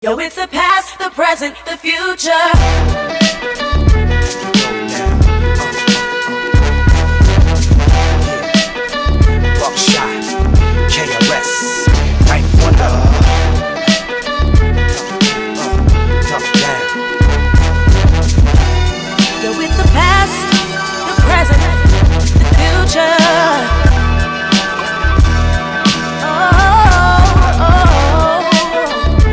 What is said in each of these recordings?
Yo, it's the past, the present, the future. Buckshot, KRS, Knife Wonder. Uh, Duck down. Yo, it's the past, the present, the future. Oh, oh,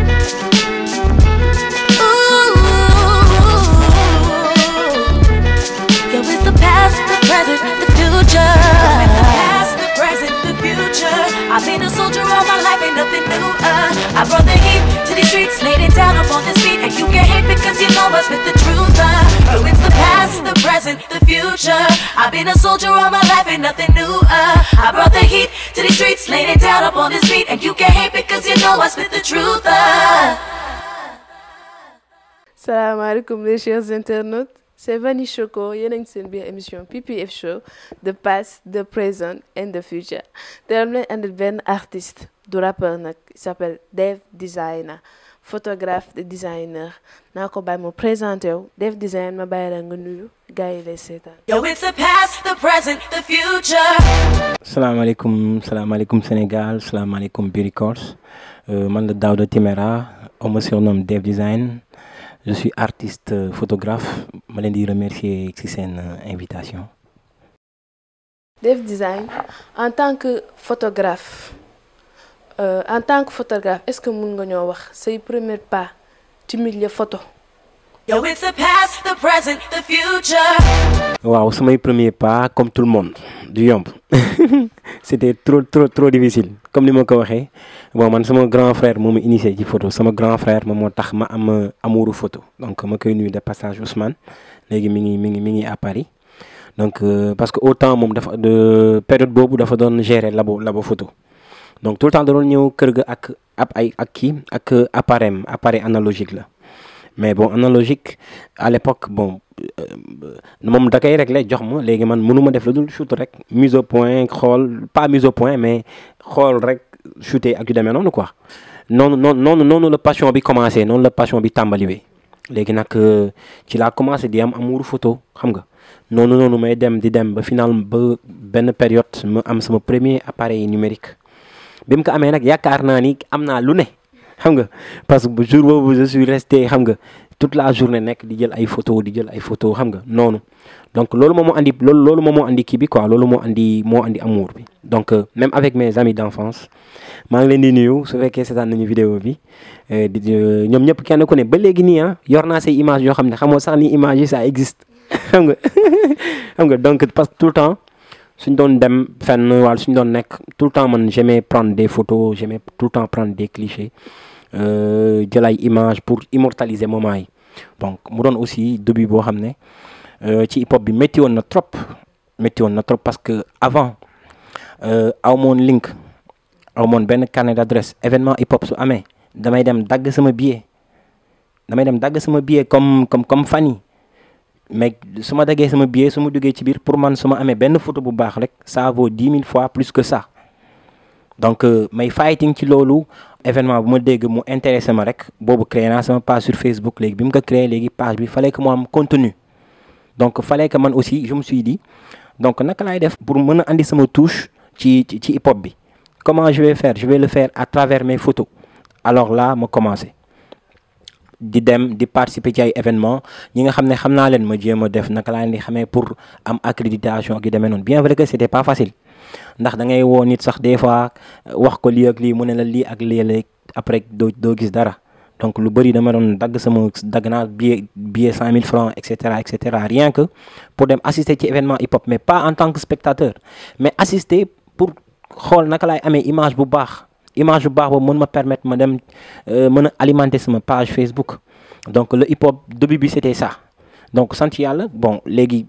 Ooh. Yo, it's the past, the present, the future. It's the past, the present, the future. I've been a soldier all my life, ain't nothing new. Uh, I brought the heat to these streets, laid it down upon this beat, and you can hate because you know I spit the truth. Uh, yo, it's the past, the present, the future. I've been a soldier all my life, ain't nothing new. Uh, I brought the heat to these streets, laid it down upon this beat, and you can hate because you know I spit the truth. Uh. salaamaaleykum les chers internautes c'est Vani Choco yéen a ngi seen biir émission PPF Show the past the present and the future te dam leen andil benn artiste du rappeur nag il s'appelle Dave Designer photographe de designer naa ko bàyyi mu présenté wu Dave Designer ma bàyyi la nga nuyu gars yi lay seetaan Yo, it's the past, the present, the future. salaamaaleykum salaamaaleykum Sénégal salaamaaleykum Biricors euh, man la Daouda Timéra on me surnomme Dev Design je suis artiste euh, photographe ma leen di remercier ci seen euh, invitation. Dave Design en tant que photographe euh, en tant que photographe est-ce que mun nga ñoo wax say premier pas ci milieu photo Yo, it's the past, the present, the future. waaw samay premier pas comme tout le monde du yomb c'était trop trop trop difficile comme ni ma ko waxee bon man sama grand frère moo ma initié ci photo sama grand frère moom moo tax ma am euh, amouru photo donc ma koy nuyu de passage Ousmane léegi mi ngi mi ngi mi ngi à Paris donc euh, parce que autant moom dafa de période boobu dafa doon gérer labo labo photo donc tout le temps da doon ñëw kër ga ak ab ay ak kii ak euh, appareil am appareil analogique la mais bon analogique à l'époque bon euh, moom da koy réglé jox ma léegi man mënu ma def lu dul shoot rek mise au point xool pas mise au point mais xool rek shooter ak yu demee noonu quoi noonu noonu noonu noonu la passion bi commencé noonu la passion bi tàmbaliwee léegi nag euh, ci laa commencé di am amouru photo xam nga noonu noonu may dem di dem ba final ba benn période ma am sama premier appareil numérique bi mu ko amee nag yaakaar naa ni am naa lu ne xam nga parce que jour boobu je suis resté xam nga toute la journée nekk di jël ay photo di jël ay photo xam nga noonu donc loolu moom moo andi loolu loolu moom moo andi kii bi quoi loolu moo andi moo andi amour bi donc euh, même avec mes amis d'enfance maa ngi leen di nuyu su fekkee seetaan nañu vidéo bi euh, di di- ñoom ñëpp kenn ku ne ba léegi nii ah yor naa say image yoo xam ne xamoo sax ni image yi ça existe xam nga xam nga donc parce que tout le temps suñ doon dem fenn wala suñ doon nekk tout le temps man j'aimais prendre des photos j'aimais tout le temps prendre des clichés euh, jël ay image pour immortaliser moment yi donc mu doon aussi début boo xam ne euh, ci hip hop bi métti woon na trop métti woon na trop parce que avant euh, aw moon link aw moon benn carnet d'adresse événement hip hop su amee damay dem dagg sama billet damay dem dagg sama billet comme comme comme fan yi mais su ma daggee sama billet su ma duggee ci biir pour man su ma amee benn photo bu baax rek ça vaut dix mille fois plus que ça donc euh, may fighting ci loolu événement bu ma dégg mu intéressé ma rek boobu créé naa sama page sur Facebook léegi bi mu ko créé léegi page bi fallait que mu am contenu donc fallait que man aussi je me suis dit donc naka laay def pour mën a andi sama touche ci ci ci hip hop bi comment je vais faire je vais le faire à travers mes photos alors là ma commencé di dem di participer ci ay événements ñi nga xam ne xam naa leen ma jéem a def naka laa leen di xamee pour am accréditation ak yu demee noonu bien vrai que c'était pas facile ndax da ngay woo nit sax des fois wax ko lii ak lii mu ne la lii ak lii la après doo doo gis dara donc lu bëri dama doon dagg sama dagg naa billet billet cent mille francs et cetera et cetera rien que pour dem assister ci événement hip hop mais pas en tant que spectateur mais assister pour xool naka laay amee image bu baax image bu baax boobu mën ma permettre ma dem mën a alimenter sama page Facebook donc le hip hop début bi c'était ça donc sant yàlla bon léegi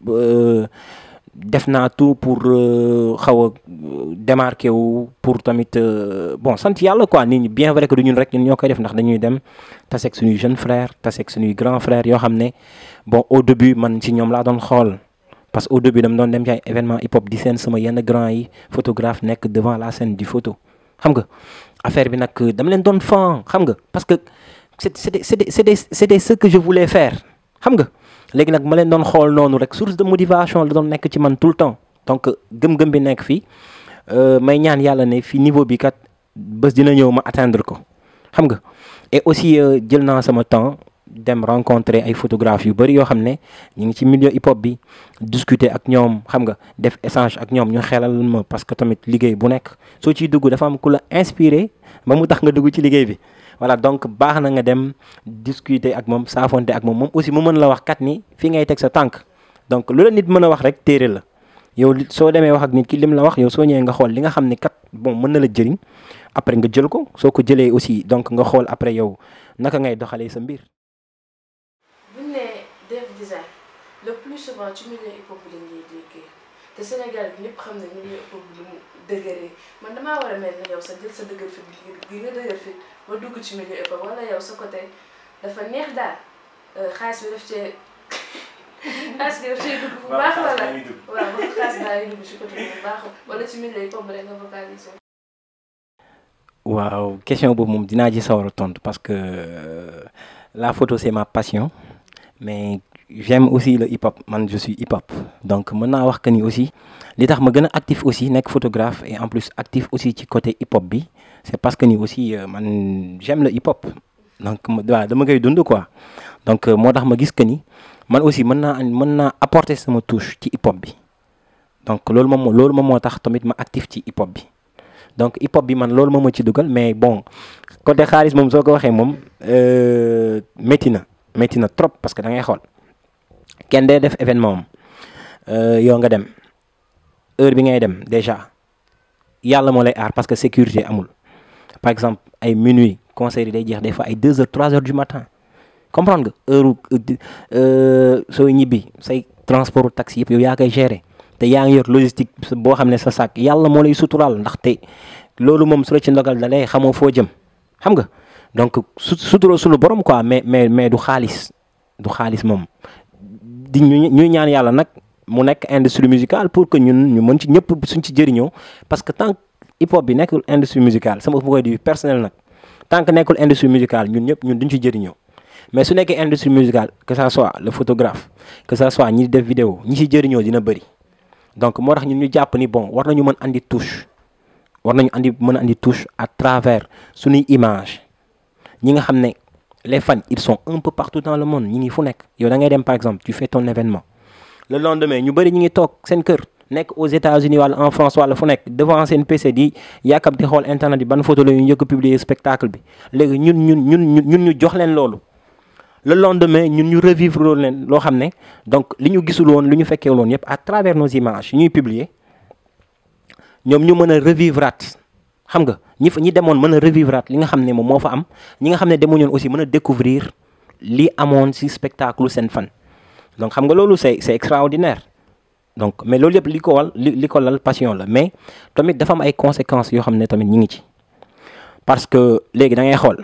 def naa tout pour xaw a démarquer wu pour tamit bon sant yàlla quoi nit ñi bien vrai que du ñun rek ñun ñoo koy def ndax dañuy dem taseeg suñuy jeune frère taseeg suñuy grand frère yoo xam ne bon au début man ci ñoom laa doon xool parce que au début dama doon dem ci ay événement hip hop di seen sama yenn grand yi photographe nekk devant la scène du photo xam nga affaire bi nag dama leen doon fan xam nga parce que c'est c'était c'était c'était c'était ce que je voulais faire xam nga léegi nag ma leen doon xool noonu rek source de motivation la doon nekk ci man tout le temps donc gëm-gëm bi nekk fii may ñaan yàlla ne fii niveau bi kat bés dina ñëw ma atteindre ko xam nga et aussi jël naa sama temps dem rencontrer ay photographes yu bëri yoo xam ne ñu ngi ci milieu hip hop bi discuter ak ñoom xam nga def échange ak ñoom ñu xelal ma parce que tamit liggéey bu nekk soo ciy dugg dafa am ku la inspiré ba mu tax nga dugg ci liggéey bi voilà donc baax na nga dem discuter ak moom saafonte ak moom moom aussi mu mën la wax kat ni fi ngay teg sa tànk donc lu la nit mën a wax rek téere la yow soo demee wax ak nit ki lim la wax yow soo ñëwee nga xool li nga xam ne kat bon mën na la jëriñ après nga jël ko soo ko jëlee aussi donc nga xool après yow naka ngay doxalee sa mbir. bu ñu nee def design le plus souvent ci milieu hip hop bi lañ lay déggee te Sénégal bi ñëpp xam ne milieu hip hop bi lu mu dëgëree man damaa war a mel ne yow sa jël sa dëgër fit gi nga dëgër fit ba dugg ci milieu hip hop wala yow sa côté dafa neex daal xaalis bi daf cee xaalis bi daf cee dugg bu baax wala waaw ba xaalis baa ngi dugg ci côté bu baax wala ci milieu hip hop rek nga vocaliser. waaw question boobu moom dinaa ci sawar a tontu parce que la photo c'est ma passion mais j'aime aussi le hip hop man je suis hip hop donc mën naa wax que ni aussi li tax ma gën a actif aussi nekk photographe et en plus actif aussi ci côté hip hop bi c'est parce que ni aussi man j'aime le hip hop donc waaw dama koy dund quoi donc moo tax ma gis que ni man aussi mën naa mën naa apporter sama touche ci hip hop bi donc loolu moom loolu moom moo tax tamit ma actif ci hip hop bi donc hip hop bi man loolu moom ma ci dugal mais bon côté xaalis moom soo ko waxee moom métti na métti na trop parce que da ngay xool kenn dee def événement am yow nga dem heure bi ngay dem déjà yàlla moo lay aar parce que sécurité amul par exemple ay minuit concert yi day jeex des fois ay deux heures trois heures du matin comprendre nga heure soo ñibbi say transport taxi yëpp yow yaa koy gérer te yaa ngi yor logistique boo xam ne sa sac yàlla moo lay suturaal ndaxte loolu moom su la ci ndogal da lay xamoo foo jëm xam nga donc su sutura sulu borom quoi mais mais mais du xaalis du xaalis moom di ñu ñuy ñaan yàlla nag mu nekk industrie musicale pour que ñun ñu mën ci ñëpp suñ ci jëriñoo parce que tant hip hop bi nekkul industrie musicale sama point de vue personnel nag tant que nekkul industrie musicale ñun ñëpp ñun duñ ci jëriñoo mais su nekkee industrie musicale que ça soit le photographe que ça soit ñi def vidéo ñi ci jëriñoo dina bëri donc moo tax ñun ñu jàpp ni bon war nañu mën andi touche war nañu andi mën a andi touche à travers suñuy image ñi nga xam ne les fans ils sont un peu partout dans le monde ñi ngi fu nekk yow da ngay dem par exemple tu fais ton événement le lendemain ñu bëri ñi ngi toog seen kër nekk aux États-Unis wala en France wala fu nekk devant seen PC di yàkkam di xool internet bi ban photo la ñu njëkk a publier spectacle bi léegi ñun ñun ñun ñun ñu jox leen loolu le lendemain ñun ñu revivre loolu leen loo xam ne donc li ñu gisul woon li ñu fekkee woon yëpp à travers nos images ñuy publier ñoom ñu mën a revivre at xam nga ñi fa ñi demoon mën a revivre at li nga xam ne moom moo fa am ñi nga xam ne demuñoon aussi mën a découvrir li amoon ci spectacle seen fan donc xam nga loolu c'est c'est extraordinaire donc mais loolu yëpp li ko wal li li ko lal passion la mais tamit dafa am ay conséquences yoo xam ne tamit ñi ngi ci parce que léegi da ngay xool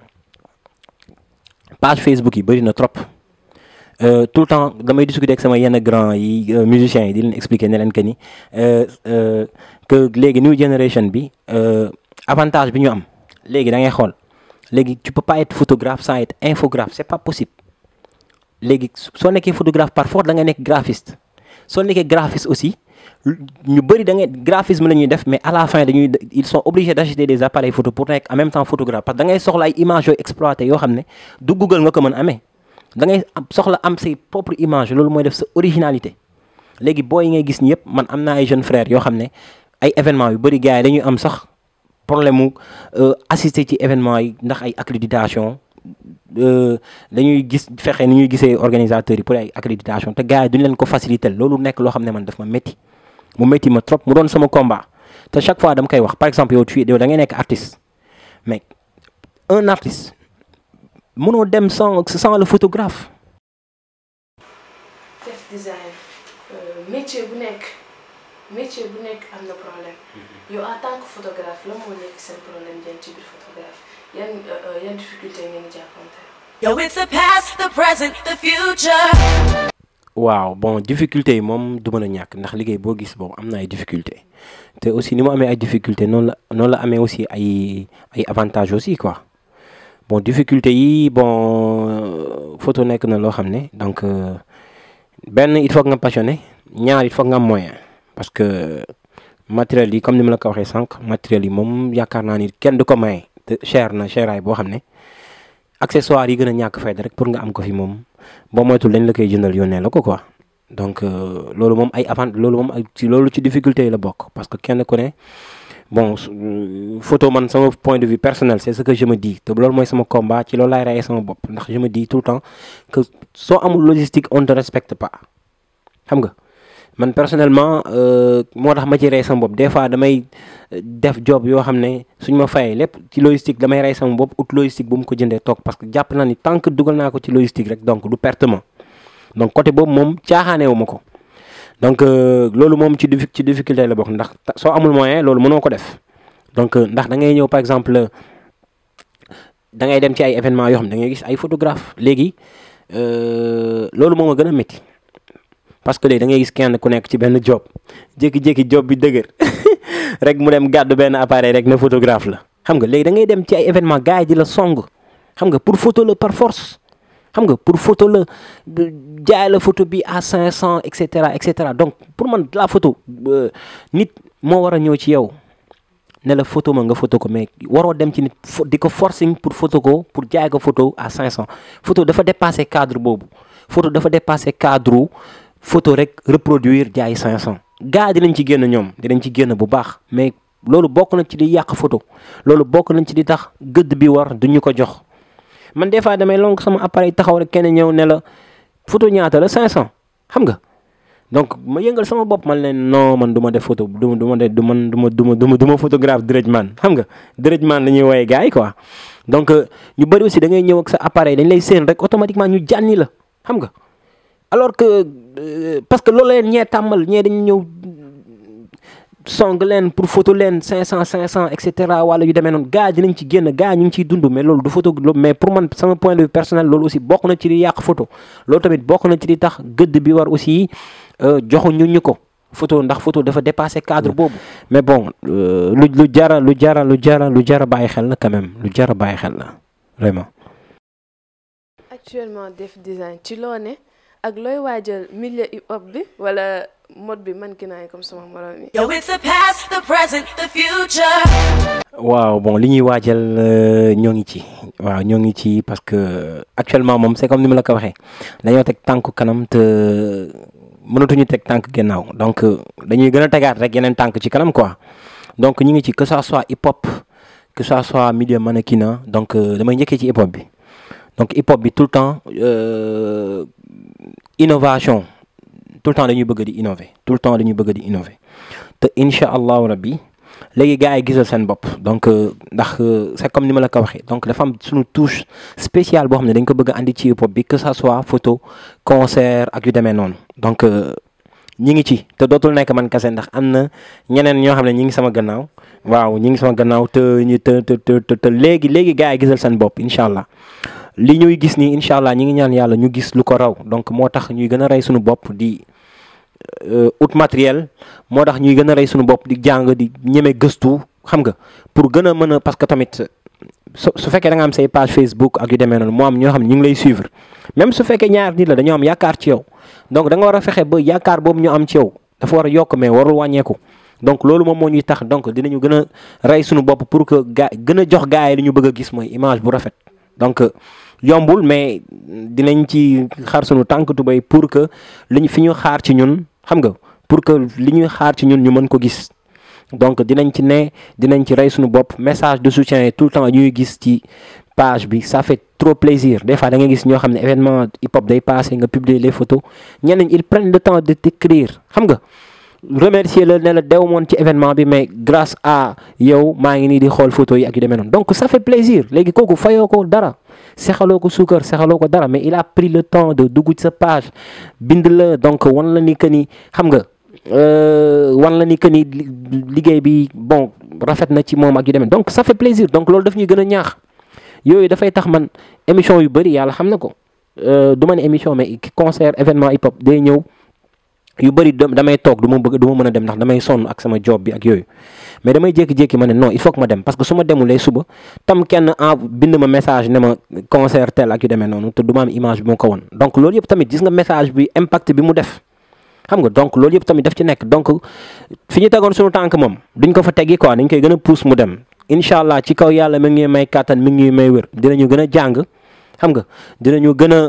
page Facebook yi bëri na trop tout le temps damay discuter ak sama yenn grand yi musiciens yi di leen expliquer ne leen que ni que léegi new generation bi avantage bi ñu am léegi da ngay xool léegi tu peux pas être photographe sans être infographe c'est pas possible léegi soo nekkee photographe par force da ngay nekk graphiste soo nekkee graphiste aussi ñu bëri da ngay graphisme la ñuy def mais à la fin dañuy ils sont obligés d'acheter des appareils photo pour nekk en même temps photographe parce que da ngay soxla ay images yooyu exploité yoo xam ne du Google nga ko mën amee da ngay soxla am say propre image loolu mooy def sa originalité léegi booy yi ngay gis ñi yëpp man am naa ay jeunes frères yoo xam ne ay événements yu bëri gars yi dañuy am sax problème mu assister ci événements yi ndax ay accréditation dañuy gis fexe ni ñuy gisee organisateurs yi pour ay accréditation te gars yi duñ leen ko faciliter loolu nekk loo xam ne man daf ma métti mu métti ma trop mu doon sama combat te chaque fois dama koy wax par exemple yow tu yow da ngay nekk artiste mais un artiste mënoo dem sans sans le photographe. def design métier bu nekk métier bu nekk am na problème yow en tant que photographe la moo nekk seen problème ngeen ci biir photographe yan yan difficulté ngeen jàppante. Yo, it's the past, the present, the future. waaw bon difficulté yi moom du mën a ñàkk ndax liggéey boo gis boobu am na ay difficulté te aussi ni mu amee ay difficulté noonu la noonu la amee aussi ay ay avantages aussi quoi bon difficulté yi bon photo nekk na loo xam ne donc benn il faut nga passionné ñaar il faut nga am moyen parce que matériel yi comme ni ma la ko waxee sànq matériel yi moom yaakaar naa ni kenn du ko maye te cher na cheraay boo xam ne accessoires yi gën a ñàkk fayda rek pour nga am ko fi moom boo moytul dañ la koy jëndal yónnee la ko quoi donc loolu moom ay avant loolu moom ay ci loolu ci difficulté yi la bokk parce que kenn ku ne bon photo man sama point de vue personnel c'est ce que je me dis te loolu mooy sama combat ci loolu laay rayee sama bopp ndax je me dis tout le temps que soo amul logistique on te respecte pas xam nga man personnellement moo tax ma ci rey sama bopp des fois damay def job yoo xam ne suñ ma fayee lépp ci logistique damay rey sama bopp ut logistique bu mu ko jëndee toog parce que jàpp naa ni tant que dugal naa ko ci logistique rek donc du pertement donc côté boobu moom caaxaaneewu ma ko donc loolu moom ci ci difficulté la bokk ndax soo amul moyen loolu mënoo ko def donc ndax da ngay ñëw par exemple da ngay dem ci ay événements yoo xam ne da ngay gis ay photographe léegi loolu moom a gën a métti parce que léegi da ngay gis kenn ku nekk ci benn job jékki-jékki job bi dëgër rek mu dem gàddu benn appareil rek ne photographe la xam nga léegi da ngay dem ci ay événement gars yi di la song xam nga pour photo la par force xam nga pour photo la jaay la photo bi à 500 et cetera et cetera donc pour man la photo nit moo war a ñëw ci yow ne la photo ma nga photo ko mais waroo dem ci nit di ko forcing pour photo ko pour jaay ko photo à 500 photo dafa dépassé cadre boobu photo dafa dépassé cadre photo rek reproduire jaay 500 gars dinañ ci génn ñoom dinañ ci génn bu baax mais loolu bokk na ci di yàq photo loolu bokk nañ ci di tax gëdd bi war duñu ko jox man des fois damay lonk sama appareil taxaw rek kenn ñëw ne la photo ñaata la 500 xam nga donc ma yëngal sama bopp man leen non man du ma def photo du ma du ma def du man du ma du ma du ma du ma photographe direct man xam nga direct man la ñuy woowee gars yi quoi donc ñu bëri aussi da ngay ñëw ak sa appareil dañ lay séen rek automatiquement ñu jànni la xam nga alors que parce que loolu leen ñee tàmmal ñee dañu ñëw song leen pour photo leen 500 500 et cetera wala yu demee noonu gars dinañ ci génn gars ñu ngi ciy dund mais loolu du photo mais pour man sama point de vue personnel loolu aussi bokk na ci di yàq photo loolu tamit bokk na ci di tax gëdd bi war aussi joxuñu ñu ko photo ndax photo dafa dépassé cadre boobu. mais bon lu lu jara lu jara lu jara lu jara bàyyi xel la quand même lu jara bàyyi xel la vraiment. actuellement def design ci loo ne ak looy waajal milieu hip hop bi wala. mode bi man ki naay comme sama morom yi. Yo, it's the past, the present, the future. waaw bon li ñuy waajal ñoo ngi ci waaw ñoo ngi ci parce que actuellement moom c'est comme ni ma la ko waxee dañoo teg tànk kanam te mënatuñu teg tànk gannaaw donc dañuy gën a tegaat rek yeneen tànk ci kanam quoi donc ñu ngi ci que ça soit hip hop que ça soit milieu mannequinat donc damay njëkkee ci hip hop bi donc hip hop bi tout le temps euh, innovation. tout le temps dañuy bëgg di innover tout le temps dañuy bëgg di innover te incha allahu rabbi léegi gars yi gisal seen bopp donc ndax c'est comme ni ma la ko waxee donc dafa am suñu touche spéciale boo xam ne dañ ko bëgg a andi ci hip hop bi que ça soit photo concert ak yu demee noonu donc ñi ngi ci te dootul nekk man kese ndax am na ñeneen ñoo xam ne ñi ngi sama gannaaw waaw ñi ngi sama gannaaw te ñu te te te te léegi léegi gars yi gisal seen bopp incha allah li ñuy gis nii incha allah ñi ngi ñaan yàlla ñu gis lu ko raw donc moo tax ñuy gën a rey suñu bopp di ut matériel moo tax ñuy gën a rey suñu bopp di jàng di ñeme gëstu xam nga pour gën a mën a parce que tamit su su fekkee da nga am say page Facebook ak yu demee noonu moo am ñoo xam ne ñu ngi lay suivre même su fekkee ñaar nit la dañoo am yaakaar ci yow donc da nga war a fexe ba yaakaar boobu ñu am ci yow dafa war a yokk mais warul wàññeeku donc loolu moom moo ñuy tax donc dinañu gën a rey suñu bopp pour que gaa gën a jox gars yi li ñu bëgg a gis mooy image bu rafet donc yombul mais dinañ ci xar suñu tànk tubéy pour que li ñu fi ñu xaar ci ñun xam nga pour que li ñuy xaar ci ñun ñu mën ko gis donc dinañ ci ne dinañ ci rey suñu bopp message de soutien yi tout le temps ñuy gis ci page bi ça fait trop plaisir des fois da nga gis ñoo xam ne événement hip hop day passé nga publier les photos ñeneen ils prennent le temps de t'écrire xam nga remercier la ne la dew moon ci événement bi mais grâce à yow maa ngi nii di xool photo yi ak yu demee noonu donc ça fait plaisir léegi kooku fayoo ko dara sexaloo ko suukar sexaloo ko dara mais il a pris le temps de dugg ci sa page bind la donc wan la ni que ni xam nga wan la ni que ni liggéey bi bon rafet na ci moom ak yu demee donc ça fait plaisir donc loolu daf ñuy gën a ñaax yooyu dafay tax man émission yu bëri yàlla xam na ko du ma ne émission mais concert événement hip hop day ñëw yu bëri damay toog du ma bëgg du ma mën a dem ndax damay sonn ak sama job bi ak yooyu mais damay jékki-jékki ma ne non il faut que ma dem parce que su ma demulee suba tam kenn en bind ma message ne ma concert tel ak yu demee noonu te du ma am image bi ma ko won donc loolu yëpp tamit gis nga message bi impact bi mu def xam nga donc loolu yëpp tamit daf ci nekk donc fi ñu tegoon suñu tànk moom duñ ko fa teggi quoi dañ koy gën a pousse mu dem incha allah ci kaw yàlla mi ngi may kàttan mi ngi may wér dinañu gën a jàng xam nga dinañu gën a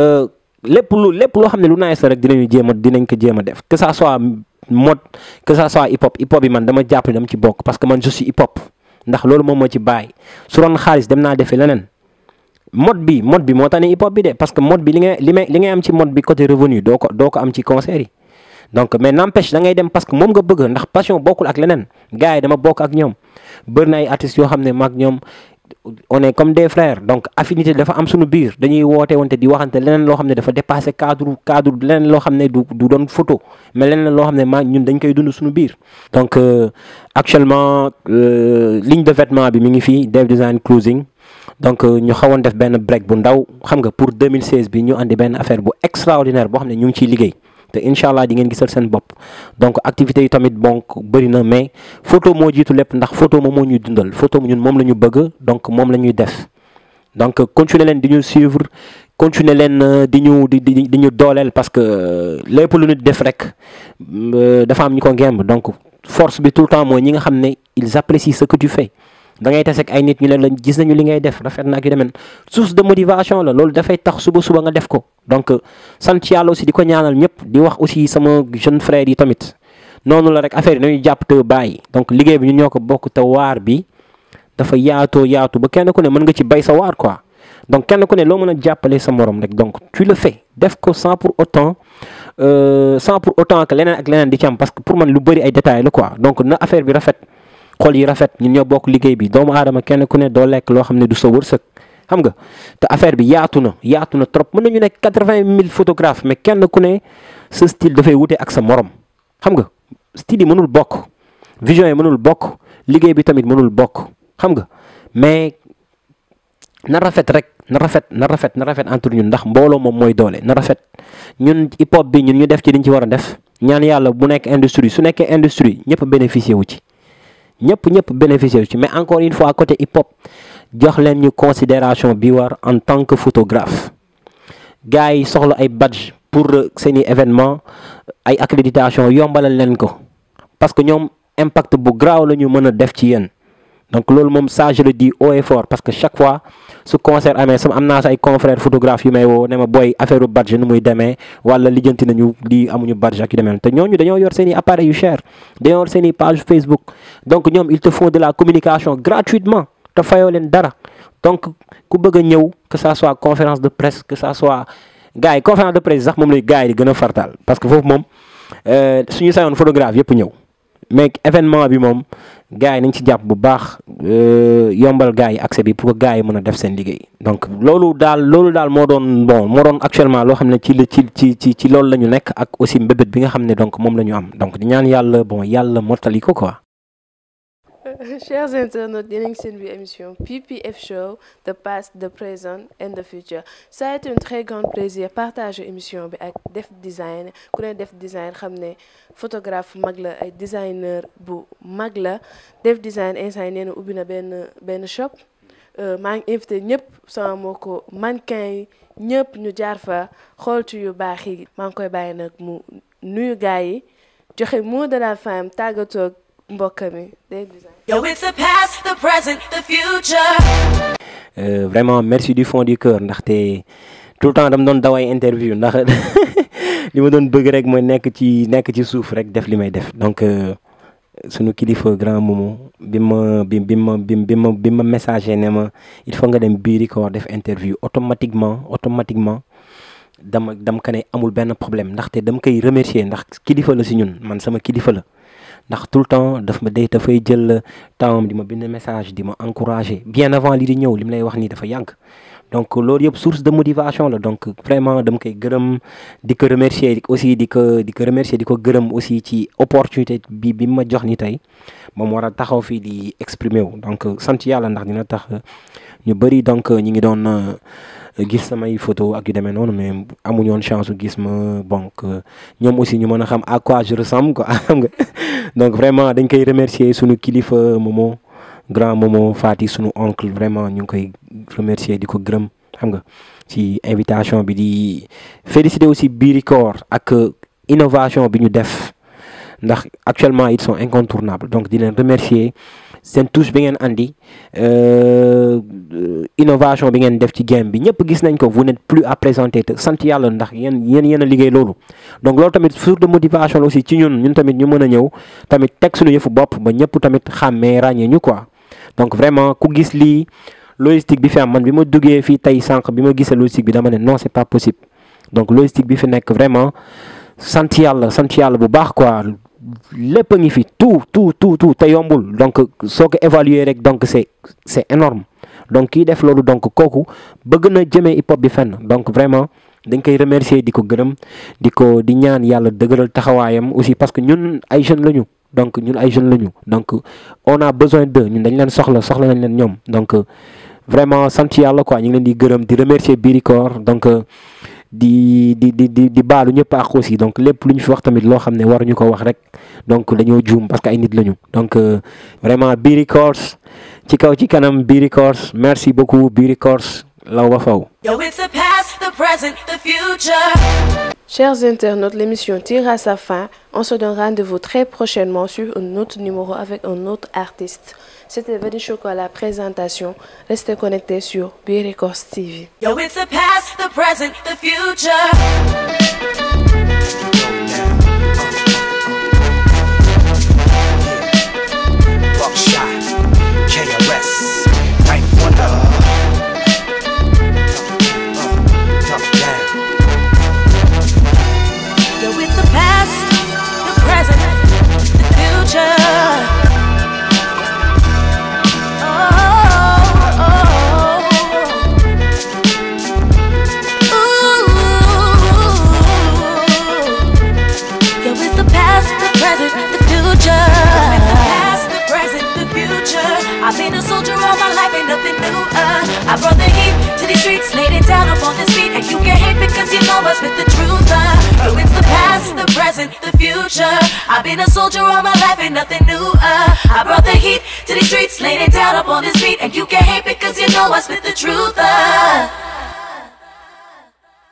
lépp lu lépp loo xam ne lu nice la rek dinañu jéem a dinañ ko jéem a def que ça soit mode que ça soit hip hop hip hop bi man dama jàpp ne dama ci bokk parce que man je suis hip hop ndax loolu moom moo ci bàyyi su doon xaalis dem naa defi leneen mode bi mode bi moo tax ne hip hop bi de parce que mode bi li ngay li may li ngay am ci mode bi côté revenu doo ko doo ko am ci concert yi donc mais n'empêche da ngay dem parce que moom nga bëgg ndax passion bokkul ak leneen gars yi dama bokk ak ñoom bëri na ay artistes yoo xam ne maag ñoom on est comme des frères donc affinité dafa am suñu biir dañuy woote wante di waxante leneen loo xam ne dafa dépassé cadre cadre leneen loo xam ne du du doon photo mais leneen loo xam ne maa ñun dañ koy dund suñu biir. donc actuellement ligne de vêtement bi mi ngi fii Dev Design Clothing donc ñu xawoon def benn break bu ndaw xam nga pour 2016 bi ñu andi benn affaire bu extraordinaire boo xam ne ñu ngi ciy liggéey. te incha allah di ngeen gisal seen bopp donc activités yi tamit bon bëri na mais photo moo jiitu lépp ndax photo moom moo ñuy dundal photo ñun moom la ñu bëgg donc moom la ñuy def donc continuer leen di ñu suivre continuer leen di ñu di di di ñu dooleel parce que lépp lu nit def rek dafa am ñu ko ngemb donc force bi tout le temps mooy ñi nga xam ne ils apprécient ce que tu fais da ngay tase ak ay nit ñu leen la gis nañu li ngay def rafet na ak yu demeen source de motivation la loolu dafay tax suba suba nga def ko donc sant yàlla aussi di ko ñaanal ñëpp di wax aussi sama jeune frère yi tamit noonu la rek affaire yi nañu jàpp te bàyyi donc liggéey bi ñun ñoo ko bokk te waar bi dafa yaatoo yaatu ba kenn ku ne mën nga ci bay sa waar quoi donc kenn ku ne loo mën a jàppale sa morom rek donc tu le fais def ko sans pour autant sans pour autant que leneen ak leneen di ci am parce que pour man lu bëri ay détails la quoi donc na affaire bi rafet xol yi rafet ñun ñoo bokk liggéey bi doomu aadama kenn ku ne doo lekk loo xam ne du sa wërsëg xam nga te affaire bi yaatu na yaatu na trop mën nañu nekk quatre-vingt mille photographes mais kenn ku ne sa style dafay wute ak sa morom xam nga style yi mënul bokk vision yi mënul bokk liggéey bi tamit mënul bokk xam nga mais na rafet rek na rafet na rafet na rafet entre ñun ndax mbooloo moom mooy doole na rafet ñun hip hop bi ñun ñu def ci liñ ci war a def ñaan yàlla bu nekk industrie su nekkee industrie ñëpp bénéficier wu ci ñëpp ñëpp bénéficier wu ci mais encore une fois côté hip hop jox leen ñu considération bi war en tant que photographe gars yi soxla ay badge pour seeni événement ay accréditation yombalal leen ko parce que ñoom impact bu graaw la ñu mën a def ci yéen donc loolu moom ça je le dis haut et fort parce que chaque fois su concert amee sama am naa sa ay confrères photographe yu may woo ne ma booy affaire badge nu muy demee wala lijjanti nañu lii amuñu badge ak yu demee te ñooñu dañoo yor seen i appareils yu cher dañoo yor seen i page Facebook donc ñoom ils te font de la communication gratuitement te fayoo leen dara donc ku bëgg a ñëw que ça soit conférence de presse que ça soit gars yi conférence de presse sax moom lay gars yi di gën a fartaal parce que foofu moom suñu sayoon photographe yëpp ñëw mais événement bi moom gars yi nañ ci jàpp bu baax yombal gars yi accès bi pour que gars yi mën a def seen liggéey donc loolu daal loolu daal moo doon bon moo doon actuellement loo xam ne ci la ci ci ci ci loolu la ñu nekk ak aussi mbébét bi nga xam ne donc moom la ñu am donc di ñaan yàlla bon yàlla mottali ko quoi. Chers internautes, yéen a ngi seen biir émission PPF Show the past the present and the future ça a été un très grand plaisir partager émission bi ak Def Design ku ne Def Design xam ne photographe mag la ay designer bu mag la Def Design instant yi nee na ubbi na benn benn shop maa ngi invité ñëpp sama moo ko mannequin yi ñëpp ñu jaar fa xool ci yu baax yi maa ngi koy bàyyi nag mu nuyu gars yi joxe mot de la fin tàggatoo mbokk mi Def Design Yo, it's the past, the present, the future. Euh, vraiment merci du fond du cœur ndaxte tout le temps dama doon daway interview ndax li ma doon bëgg rek mooy nekk ci nekk ci suuf rek def li may def donc sunu kilifa grand momo bi ma bi bi ma bi bi ma bi ma messager ne ma il faut nga dem biiri ko war def interview automatiquement automatiquement dama dama ko ne amul benn problème ndaxte dama koy remercier ndax kilifa la si ñun man sama kilifa la ndax tout le temps daf ma day dafay jël temps di ma bind message di ma encourager bien avant li di ñëw li mu lay wax nii dafa yàgg donc loolu yëpp source de motivation la donc vraiment dama koy gërëm di ko remercier aussi di ko di ko remercier di ko gërëm aussi ci opportunité bi bi ma jox ni tey moom war a taxaw fii di exprimer wu donc sant yàlla ndax dina tax ñu bëri donc ñi ngi doon gis samay photo ak yu demee noonu mais amuñu woon chance su gis ma donc ñoom aussi ñu mën a xam à quoi je ressemble quoi xam nga donc vraiment dañ koy remercier sunu kilifa Momo grand Momo Fati sunu oncle vraiment ñu ngi koy remercier di ko gërëm xam nga ci invitation bi di féliciter aussi Biricor ak innovation bi ñu def ndax actuellement ils sont incontournables donc di leen remercier seen touche bi ngeen andi innovation bi ngeen def ci game bi ñëpp gis nañ ko vous n'êtes plus à présenter te sant yàlla ndax yéen yéen yéen a liggéey loolu donc loolu tamit source de motivation la aussi ci ñun ñun tamit ñu mën a ñëw tamit teg suñu yëfu bopp ba ñëpp tamit xàmmee ràññee ñu quoi donc vraiment ku gis lii logistique bi fi am man bi ma duggee fii tey sànq bi ma gisee logistique bi dama ne non c'est pas possible donc logistique bi fi nekk vraiment sant yàlla sant yàlla bu baax quoi lépp a ngi fi tout tout tout tout te yombul donc soo ko évaluer rek donc c'est c'est énorme donc kii def loolu donc kooku bëgg na jëmee hip hop bi fenn donc vraiment dañ koy remercier di ko gërëm di ko di ñaan yàlla dëgëral taxawaayam aussi parce que ñun ay jeunes lañu donc ñun ay jeunes lañu donc on a besoin d'eux ñun dañ leen soxla soxla nañ leen ñoom donc vraiment sant yàlla quoi ñu ngi leen di gërëm di remercier Biricor donc di di di di di baalu ñëpp ak aussi donc lépp lu ñu fi wax tamit loo xam ne waruñu ko wax rek donc dañoo juum parce que ay nit lañu donc vraiment Biricor ci kaw ci kanam Biricor merci beaucoup Biricor law ba faw Yo, it's the past, the present, the future. Chers internautes, l'émission tire à sa fin. On se donne rendez-vous très prochainement sur un autre numéro avec un autre artiste. C'était Veni Choco à la présentation. Restez connectés sur B-Records TV. Yo, it's the past, the present, the future. Buckshot, KRS, Ninth Wonder. Uh, top down. Yo, it's the past, the present, the future. Oh, Ooh. Yo, it's the past, the present, the future. It's the past, the present, the future. I've been a soldier all my life, ain't nothing new. Uh, I brought the heat to these streets, laid it down upon this beat, and you can't hate because you know I spit the truth. Uh, yo, it's the past, the present, the future. I've been a soldier all my life, ain't nothing new. Uh, I brought the heat to these streets, laid it down upon this beat, and you can't hate because you know I spit the truth. Uh,